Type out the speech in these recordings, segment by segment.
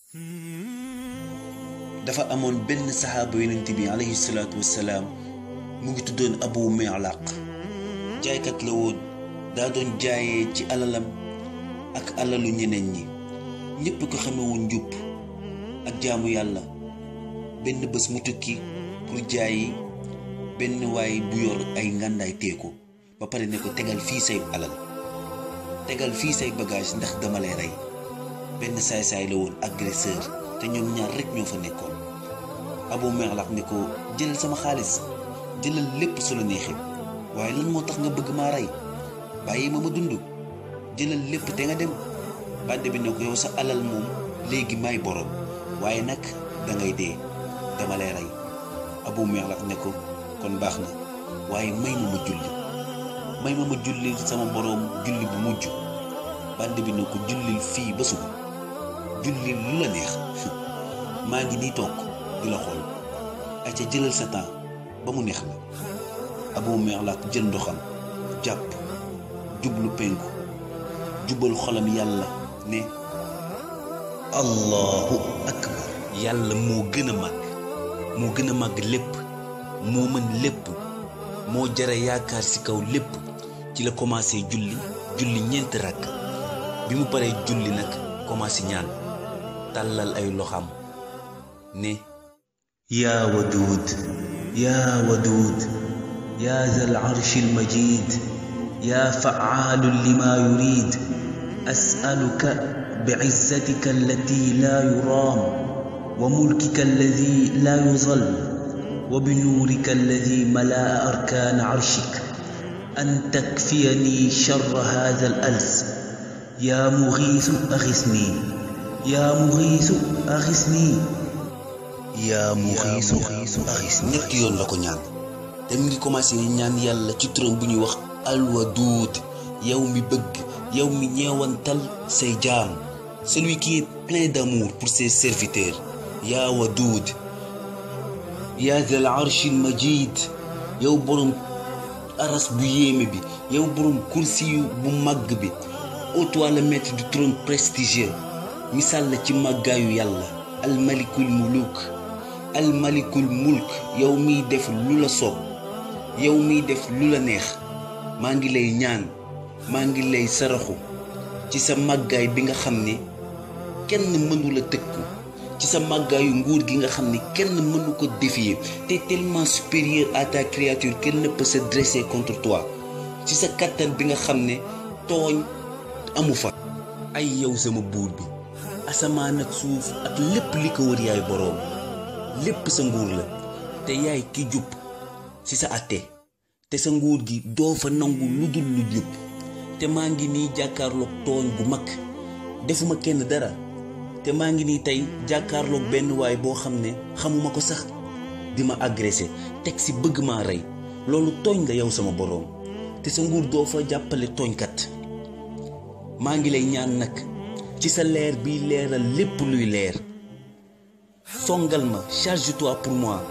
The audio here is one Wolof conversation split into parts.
dafa amoon benn saxaaba yonent bi alayhi salaatu wassalaam mu ngi tuddoon abu mi'laq jaaykat la woon daa doon jaayee ci alalam ak alalu ñeneen ñi ñépp ko xamewoon njub ak jaamu yàlla benn bés mu tukki pour jaayi benn waay bu yor ay ngàndaay teeku ba pare ne ko tegal fii say alal tegal fii say bagage ndax dama lay rey benn saay-saay la woon agresseur te ñoom ñaar rekk ñoo fa nekkoon abu mi'laq ne ko jëlal sama xaalis jëlal lépp su la neexee waaye lan moo tax nga bëgg maa rey bàyyi ma ma dund jëlal lépp te nga dem bàdde bi ne ko yow sa alal moom léegi may borom waaye nag dangay dee dama lay rey abu mi'laq ne ko kon baax na waaye may ma ma julli may ma ma julli sama boroom julli bu mujj bàdde bi ne ko jullil fii ba suba jullil lu la neex maa ngi nii toog di la xool ay ca jëlal sa temps ba mu neex la abu mi'laq jël ndoxam jàpp jublu penku jubal xolam yàlla ne allahu akbar yàlla moo gën a màgg moo gën a màgg lépp moo mën lépp moo jara yaakaar ci kaw lépp ci la commencé julli julli ñeenti rakk bi mu paree julli nag commencé ñaan tàllal ay loxam ne yaa waduud yaa waduud yaa zal arshi almajid yaa fa'aalun lima yurid as'aluka بعزتك التي لا يرام وملكك الذي لا يظل وبنورك الذي ملا اركان عرشك ان تكفيني شر هذا الالس يا مغيث اغثني يا مغيث اغثني yaa muxiisu axiis ñetti yoon la ko ñaan te mu ngi commencé ñaan yàlla ci turam bu ñuy wax alwaduud yow mi bëgg yow mi ñeewantal say jaam celui qui est plein d'amour pour ses serviteurs yaa waduud yaa zal arshil majid yow borom aras bu yéeme bi yow borom kursi yu bu màgg bi ô toi le maître du trône prestigieux misaal la ci màggaayu yàlla almalikul muluk almalikul mulk yow miy def lu la soob yow miy def lu la neex maa ngi lay ñaan maa ngi lay saraxu ci sa màggaay bi nga xam ne kenn mënu la tëkku ci sa màggaayu nguur gi nga xam ne kenn mënu ko défier te tellement supérieur à ta créature qu'elle ne peut se dresser contre toi ci sa kàttan bi nga xam ne tooñ amu fa ay yow sama buur bi asamaan ak suuf ak lépp li ko wër yaay boroom lépp sa nguur la te yaay ki jub ci sa àtte te sa nguur gi doo fa nangu lu dul lu jub te maa ngi nii jàkkaarloog tooñ gu mag defuma kenn dara te maa ngi nii tey jàkkaarloog benn waay boo xam ne xamuma ko sax di ma agressé teg ci bëgg maa rey loolu tooñ la yow sama boroom te sa nguur doo fa jàppale tooñkat maa ngi lay ñaan nag ci sa leer biy leeral lépp luy leer songal ma charge-toi pour moi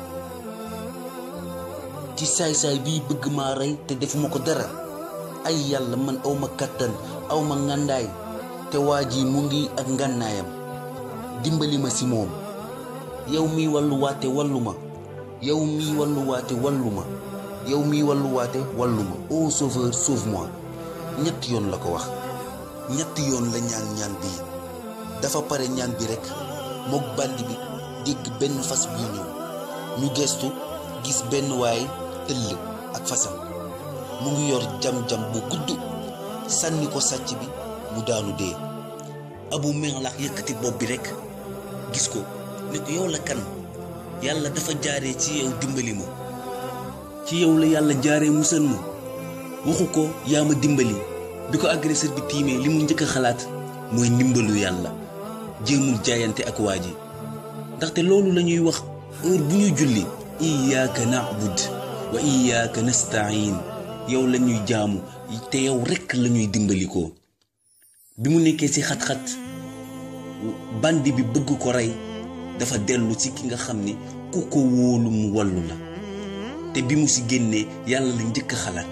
ci saay-saay biy bëgg maa rey te defuma ko dara ay yàlla man awma kàttan awma ngàndaay te waa ji mu ngi ak ngànnaayam dimbali ma ci moom yow miy wàllu waate wallu ma yow miy wàllu waate wallu ma yow miy wàllu waate wallu ma ô sauveur sauve-moi ñetti yoon la ko wax ñetti yoon la ñaan ñaan bii dafa pare ñaan bi rekk mook bandi bi dégg benn fas buy ñëw ñu gestu gis benn waay tëll ak fasam mu ngi yor jam-jam bu gudd sànni ko sàcc bi mu daanu dee abu mi'laq yëkkati bopp bi rekk gis ko ne ko yow la kan yàlla dafa jaaree ci yow dimbali ma ci yow la yàlla jaaree musal ma waxu ko yaa ma dimbali bi ko agresseur bi tiimee li mu njëkk a xalaat mooy ndimbalu yàlla jéemul jaayante ak waa ji ndaxte loolu la ñuy wax heure bu ñuy julli iyaaka na'bud wa iyaaka nasta'in yow la ñuy jaamu te yow rekk la ñuy dimbalikoo bi mu nekkee ci xat-xat bandi bi bëgg ko rey dafa dellu ci ki nga xam ne ku ko wóolu mu wallu la te bi mu ci génnee yàlla la njëkk a xalaat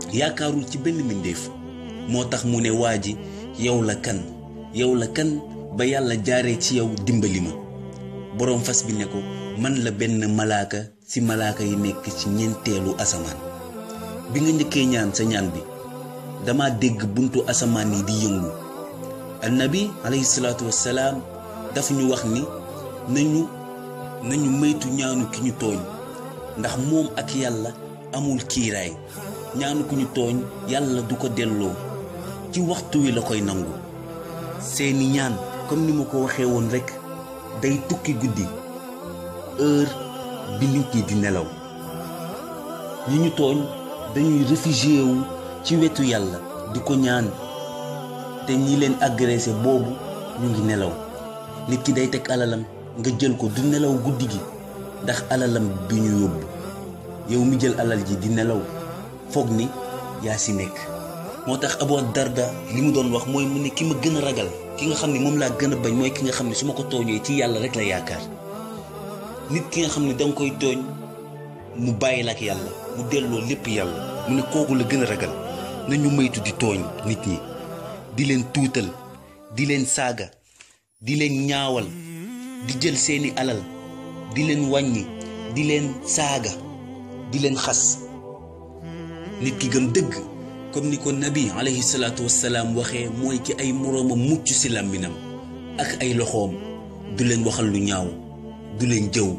yaakaarul ci benn mbindéef moo tax mu ne waa ji yow la kan yow la kan ba yàlla jaaree ci yow dimbali ma boroom fas bi ne ko man la benn malaaka ci malaaka yi nekk ci ñeenteelu asamaan bi nga njëkkee ñaan sa ñaan bi dama dégg buntu asamaan yi di yëngu annabi alayhi salaatu wassalaam dafa ñu wax ni nañu nañu moytu ñaanu ki ñu tooñ ndax moom ak yàlla amul kiiraay ñaanu ku ñu tooñ yàlla du ko delloo ci waxtu wi la koy nangu seeni ñaan comme ni ma ko waxee woon rekk day tukki guddi heure bi nit ñi di nelaw ñi ñu tooñ dañuy réfugié wu ci wetu yàlla di ko ñaan te ñi leen agressé boobu ñu ngi nelaw nit ki day teg alalam nga jël ko du nelaw guddi gi ndax alalam bi ñu yóbbu yow mi jël alal ji di nelaw foog ni yaa si nekk moo tax Abu Darda li mu doon wax mooy mu ne ki ma gën a ragal ki nga xam ne moom laa gën a bañ mooy ki nga xam ne su ma ko tooñee ci yàlla rek la yaakaar nit ki nga xam ne danga koy tooñ mu bàyyi la ak yàlla mu delloo lépp yàlla mu ne kooku la gën a ragal nañu moytu di tooñ nit ñi di leen tuutal di leen saaga di leen ñaawal di jël seeni alal di leen wàññi di leen saaga di leen xas nit ki gëm dëgg comme ni ko nabi alayhi salaatu wassalaam waxee mooy ki ay moroomam mucc ci làmminam ak ay loxoom du leen waxal lu ñaaw du leen jëw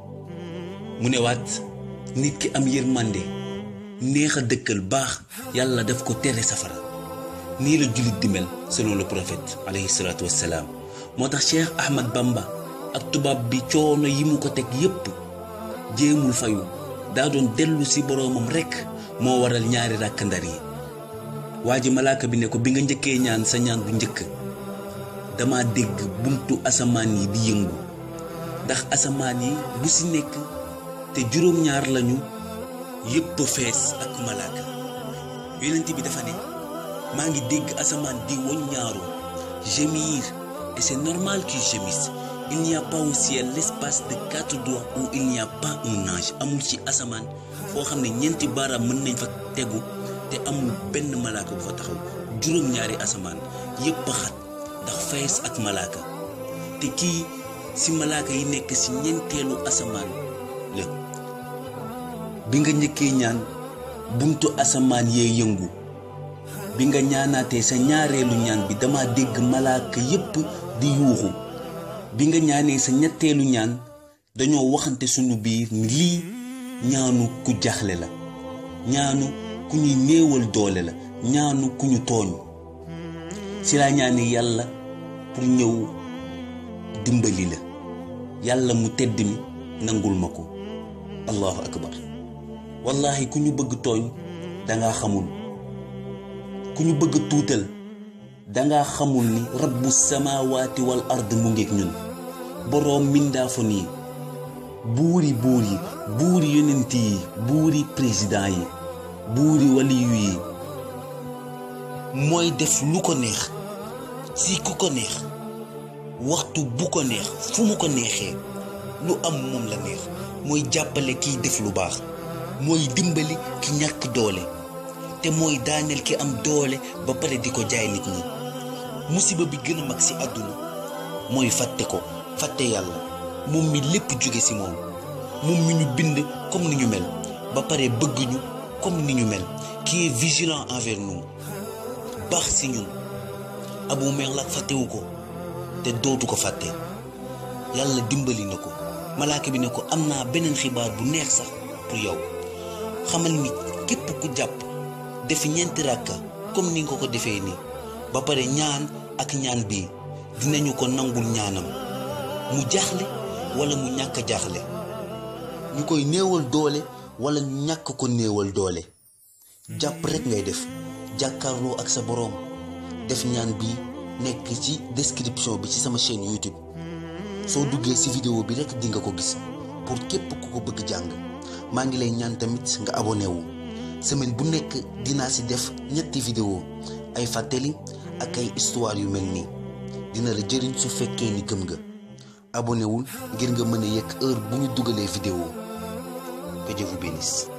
mu ne waat nit ki am yërmande neex a dëkkal baax yàlla daf ko tere safara nii la jullit di mel selon le prophète alayhi salaatu wassalaam moo tax Cheikh Ahmad Bamba ak tubaab bi coono yi mu ko teg yépp jéemul fayu daa doon dellu ci boroomam rekk moo waral ñaari ràkk ndar yi waa ji malaaka bi ne ko bi nga njëkkee ñaan sa ñaan bu njëkk dama dégg buntu asamaan yi di yëngu ndax asamaan yi bu ci nekk te juróom-ñaar lañu yépp fees ak malaaka yonent bi dafa ne maa ngi dégg asamaan di woññaaru gémir et c'est normal qu'ils gémissent il n'y a pas au ciel l'espace de quatre doigts où il n'y a pas un ange amul ci asamaan foo xam ne ñeenti baaraam mën nañ fa tegu te amul benn malaaka bu fa taxaw juróom-ñaari asamaan yépp a xat ndax fees ak malaaka te kii ci malaaka yi nekk ci ñeenteelu asamaan la bi nga njëkkee ñaan buntu asamaan yee yëngu bi nga ñaanaatee sa ñaareelu ñaan bi dama dégg malaaka yépp di yuuxu bi nga ñaanee sa ñetteelu ñaan dañoo waxante sunu biir ni lii ñaanu ku jaxle la ñaanu ku ñuy néewal doole la ñaanu ku ñu tooñ ci laa ñaane yàlla pour ñëw dimbali la yàlla mu tedd mi nangul ma ko allahu akbar wallahi ku ñu bëgg tooñ danga xamul ku ñu bëgg tuutal danga xamul ni rabbu samaawaati wal ard mu ngeeg ñun boroom mindaafon yi buuri buur yi buuri yonent yi buuri président yi buuri waliyu yi mooy def lu ko neex si ku ko neex waxtu bu ko neex fu mu ko neexee lu am moom la neex mooy jàppale kiy def lu baax mooy dimbali ki ñàkk doole te mooy daaneel ki am doole ba pare di ko jaay nit ñi musiba bi gën a mag ci àdduna mooy fàtte ko fàtte yàlla moom mi lépp jóge ci moom moom mi ñu bind comme ni ñu mel ba pare bëgg ñu comme ni ñu mel qui est vigilant envers nous baax ci ñun abu merlak fàttewu ko te dootu ko fàtte yàlla dimbali na ko malaaka bi ne ko am naa beneen xibaar bu neex sax pour yow xamal ni képp ku jàpp def ñeenti ràkka comme ni nga ko defee nii ba pare ñaan ak ñaan bii dinañu ko nangul ñaanam mu jaaxle wala mu ñàkk jaaxle ñu koy néewal doole wala ñu ñàkk ko néewal doole jàpp rekk ngay def jàkkaarloo ak sa boroom def ñaan bi nekk ci description bi ci sama chaîne YouTube soo duggee ci vidéo bi rekk di nga ko gis pour képp ku ko bëgg jàng maa ngi lay ñaan tamit nga abonné wu semaine bu nekk dinaa ci def ñetti vidéo ay fàttali ak ay histoire yu mel nii dina la jëriñ su fekkee ni gëm nga abonné wul ngir nga mën a yëg heure bu ñu dugalee vidéo que Dieu vous bénisse